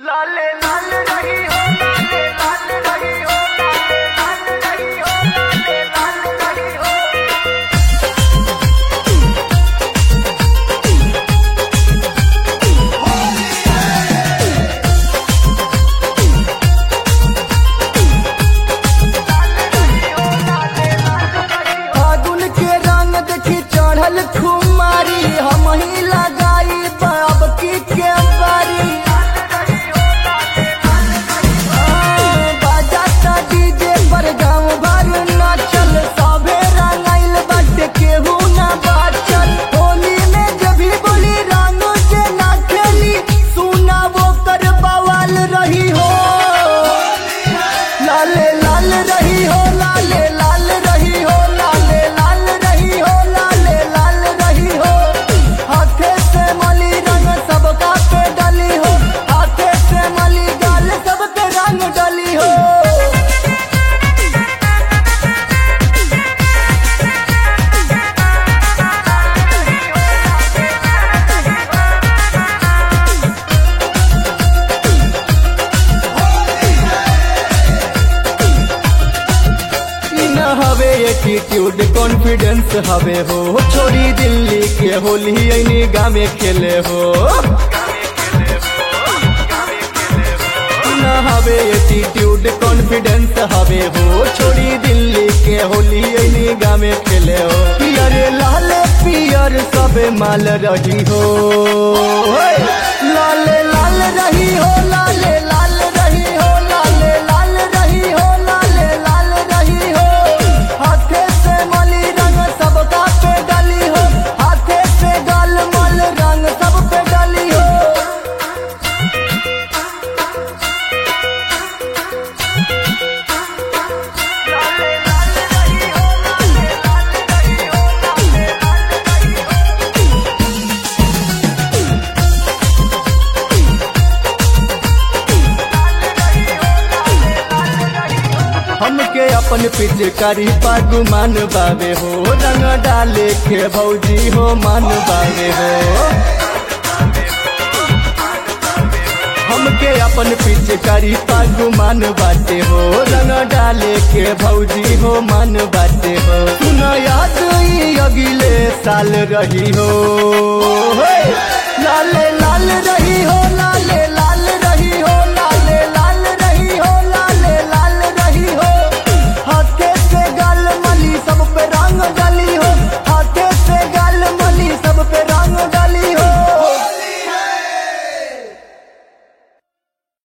लाले लाल रही हो लाले लाल रही हो लाले लाल रही हो लाले लाल रही हो फागुन के रंग देखी चढ़ल खुमारी हम ही लगाई बाब की के बारी बाजाता डीजे पर गाँव भर नाचल सभे रंगाइल बाटे केहू ना बाचल होली में जब भी बोली रंग जे ना खेली सुना वो कर बवाल रही हो लाले लाल रही हो लाले लाल रही हो लाले लाल रही हो लाले लाल रही हो हाथे से मली रंग सबका पे डली हो हाथे से मली गाल सबके रंग डली हो ई न हवे एटीट्यूड कॉन्फिडेंस हवे हो छोड़ी दिल्ली के होली ऐनी गामे खेले हो ई न हवे एटीट्यूड कॉन्फिडेंस हवे हो छोड़ी दिल्ली के होली ऐनी गामे खेले हो पियर लाल पियर सबे माल रही हो हे! लाले लाल रही हो लाले लाल रही हो लाले लाल रही हो लाले लाल रही हो हाथे से मली रंग सबका पे डाली हो हाथे से गाल मल रंग सब पे डाली हो लाले लाल रही हो लाले लाल रही हो लाले लाल रही हो हमके अपन पिचकारी पागुमान बावे हो रंग डाले के भौजी हो मान बावे हो हमके अपन पिचकारी पागुमान बाटे हो रंग डाले के भौजी हो मान बाटे हो सुन याद ई अगले साल रही हो हे! लाल लाल रही हो